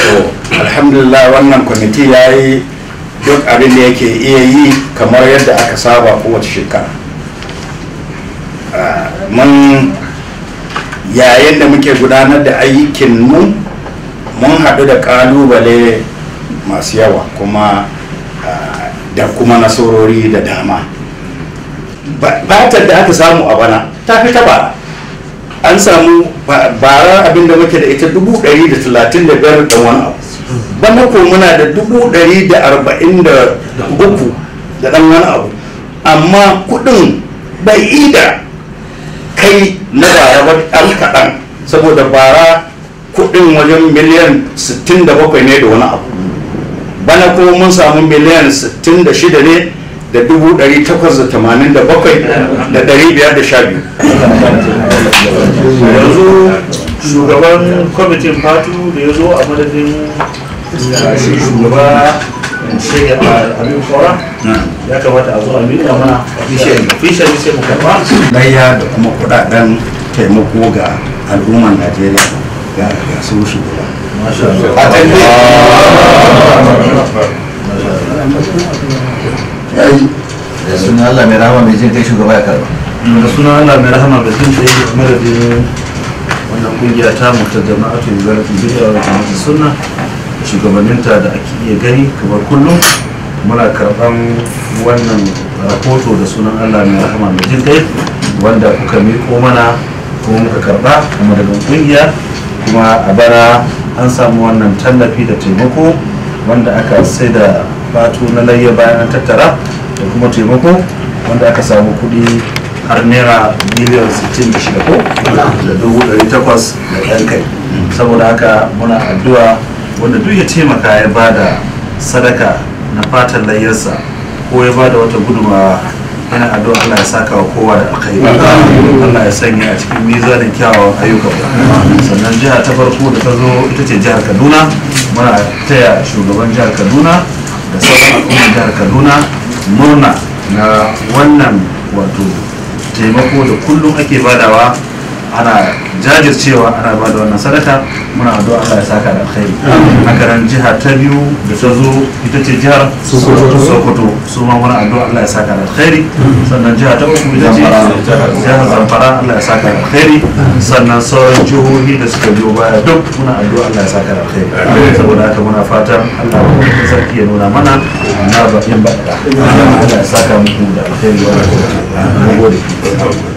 to alhamdulillah wannan kwamiti ya yi duk abin da yake iya yi kamar yadda aka saba kowace shekara Ah, mun yayin da muke gudanar da aikinmu mun haɗu da ƙalubale masu yawa kuma ah, da kuma nasarori da dama Ba- batar da aka samu a bana ta fi ta bara an samu ba- bara abinda muke da ita dubu ɗari da talatin da biyar da wani abu bana ko muna da dubu ɗari da arba'in da uku da ɗan wani abu amma kuɗin bai ida kai na bara ba ɗan kaɗan saboda bara kuɗin wajen miliyan 67 ne da wani abu bana kuma mun samu miliyan 66 ne da dubu ɗari takwas da tamanin da bakwai da ɗari biyar da sha biyu yanzu shugaban kwamitin fatu da ya zo a madadin uh, shi shugaba shege a abin kora ya kamata a zo a miƙa mana officially sai mu karɓa layya da kuma kudaden taimako ga al'ummar najeriya ga ga su shugaba da suna Allah mai rahama mai jin kai shugaba ya karba da suna Allah mai rahama da jin kai a madadin wannan kungiya ta mu ta jama'atu zarafi bid'a wa jama'atu sunna shugabanninta da ake iya gani kamar kullum muna karɓan wannan rahoto da sunan Allah mai rahama mai jin kai wanda kuka miƙo mana kuma muka karɓa kuma daga kungiya kuma a bara an samu wannan tallafi da taimako wanda aka sai da fatu na layya bayan an tattara da kuma taimako wanda aka samu kuɗi har naira miliyan 66 ko da dubu ɗari takwas da ɗan kai saboda haka muna addu'a wanda duk ya taimaka ya bada sadaka na fatan layyarsa ko ya bada wata gudumawa yana addu'a Allah ya saka wa kowa da alkhairi Allah ya sanya a cikin mizanin kyawawan ayyukan sannan jiha ta farko da ta zo ita ce jihar Kaduna muna taya shugaban jihar Kaduna da sauran al'ummar jihar Kaduna murna na wannan wato taimako da kullum ake badawa ana jajircewa ana ba da wannan sadaka muna addu'a Allah ya saka da alkhairi haka nan jiha ta biyu da ta zo ita ce jihar Sokoto su ma muna addu'a Allah ya saka da alkhairi sannan jiha ta uku ita ce jihar Zamfara Allah ya saka da alkhairi sannan sauran jihohi da suka biyo baya duk muna addu'a Allah ya saka da alkhairi saboda haka muna fatan Allah ya sarki ya nuna mana na bakin ba Allah ya saka muku da alkhairi wa rahmatullahi wa barakatuh